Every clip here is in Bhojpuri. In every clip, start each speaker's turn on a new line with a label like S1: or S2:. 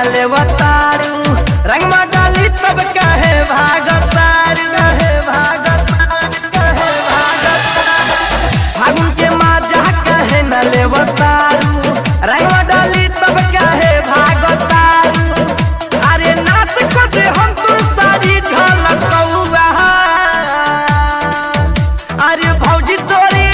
S1: लेवतारू रंगवा डाली तब कहे भागतारू कहे भागतारू कहे भागतारू फागुन के माजा कहे न लेवतारू रंगवा डाली तब कहे भागतारू अरे नाच को दे हम तू सारी झलकौआ अरे भौजी तोरी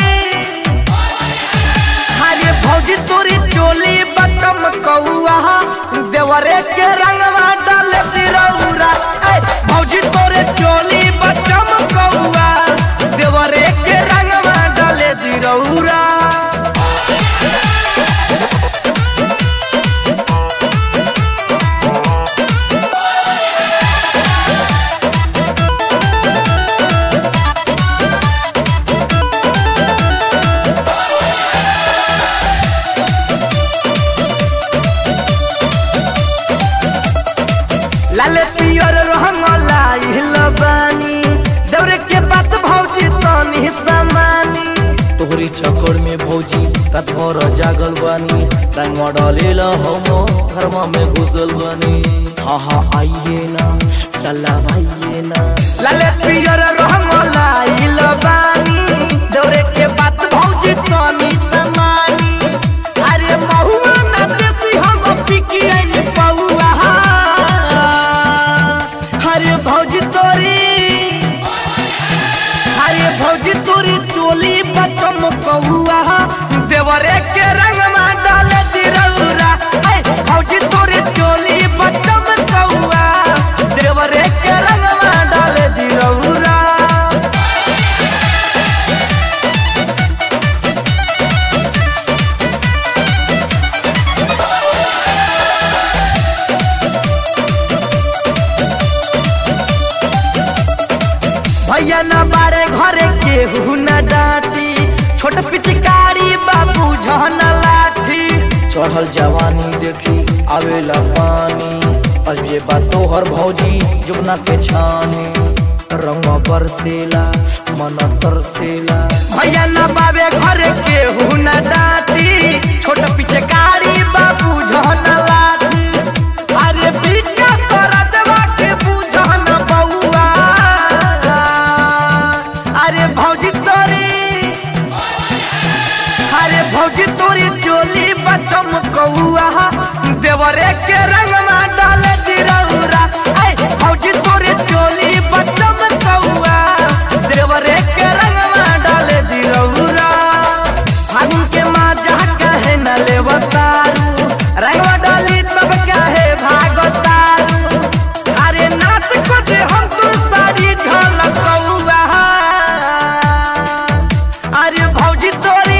S1: अरे भौजी तोरी चोली बचम कौआ देवरे के रंगवा डाल तिरौरा ऐ भौजी तोरे चोली बचम कौआ देवरे के रंगवा डाल तिरौरा लाल पियर रंगला इहल बानी दौरे के बात भौजी तनी समानी
S2: तोहरी चक्कर में भौजी रात भर जागल बानी रंग डालेल हम धर्म में घुसल बानी हाँ हाँ आइए ना चला आइए ना
S1: लाल पियर रंगला इहल बानी दौरे के बात भौजी तनी समानी अरे महुआ ना देसी हम पिकी आइल पौआ अरे भौजी तोरी अरे भौजी तोरी चोली बचम कौआ देवरे के रंगमा डाले तिरौरा ऐ भौजी तोरी चोली बचम कौआ देवरे के रंगमा डाले तिरौरा भैया न बारे घरे केहू न डांटी छोट पिचकारी बाबू जहन लाठी
S2: चढ़ल जवानी देखी आवेला पानी अब ये बात तोहर भौजी जुबना के छानी रंग बरसेला मन तरसेला
S1: भैया न बाबे घरे केहू न डांटी छोट पिचकारी बाबू जहन लाठी अरे बिका तोरा देवा के बुझन बउआ अरे भौजी तोरी अरे भौजी तोरी चोली बचम कौआ देवरे के रंगमा डाले दिरौरा ऐ भौजी तोरी चोली बचम कौआ देवरे के रंगमा डाले दिरौरा फागुन के माजा कहे न लेवतारू रंगवा डाली तब कहे भागतारू अरे नाच को दे हम तू सारी झलकौआ अरे भौजी तोरी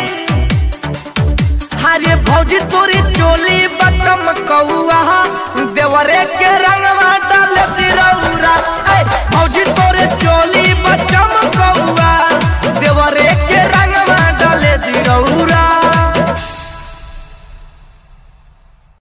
S1: अरे भौजी तोरी चोली बचम कौआ देवरे के रंगवा डाल तिरौरा ऐ भौजी तोरे चोली बचम